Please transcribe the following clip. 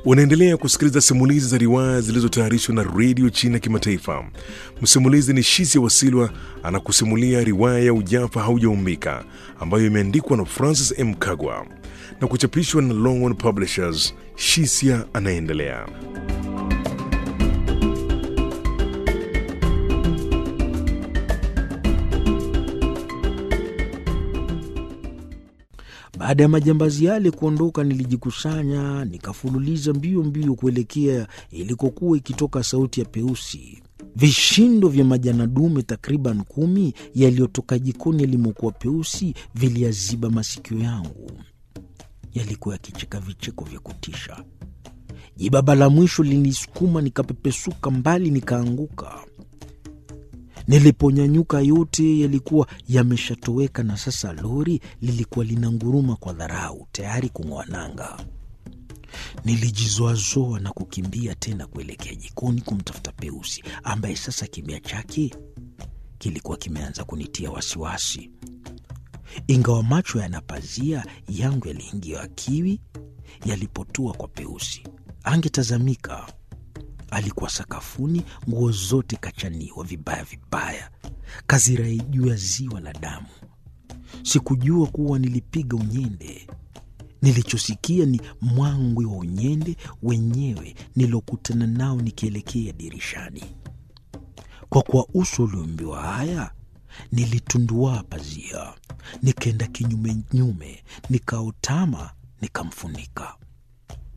Unaendelea kusikiliza simulizi za riwaya zilizotayarishwa na redio China Kimataifa. Msimulizi ni Shisia Wasilwa anakusimulia riwaya ya Ujafa Haujaumbika ambayo imeandikwa na Francis M. Kagwa na kuchapishwa na Longhorn Publishers. Shisia anaendelea. Baada ya majambazi yale kuondoka, nilijikusanya nikafululiza mbio mbio kuelekea ilikokuwa ikitoka sauti ya Peusi. Vishindo vya majana dume takriban kumi yaliyotoka jikoni yalimokuwa Peusi viliyaziba masikio yangu, yalikuwa yakicheka vicheko vya kutisha. Jibaba la mwisho linisukuma, nikapepesuka mbali, nikaanguka. Niliponyanyuka yote yalikuwa yameshatoweka, na sasa lori lilikuwa linanguruma kwa dharau, tayari kung'oa nanga. Nilijizoazoa na kukimbia tena kuelekea jikoni kumtafuta Peusi, ambaye sasa kimya chake kilikuwa kimeanza kunitia wasiwasi. Ingawa macho yanapazia yangu yaliingia kiwi yalipotua kwa Peusi, angetazamika alikuwa sakafuni, nguo zote kachaniwa vibaya vibaya, kazirai juu ya ziwa la damu. Sikujua kuwa nilipiga unyende. Nilichosikia ni mwangwi wa unyende wenyewe nilokutana nao nikielekea dirishani. Kwa kuwa uso ulioambiwa haya, nilitunduaa pazia, nikaenda kinyumenyume, nikaotama, nikamfunika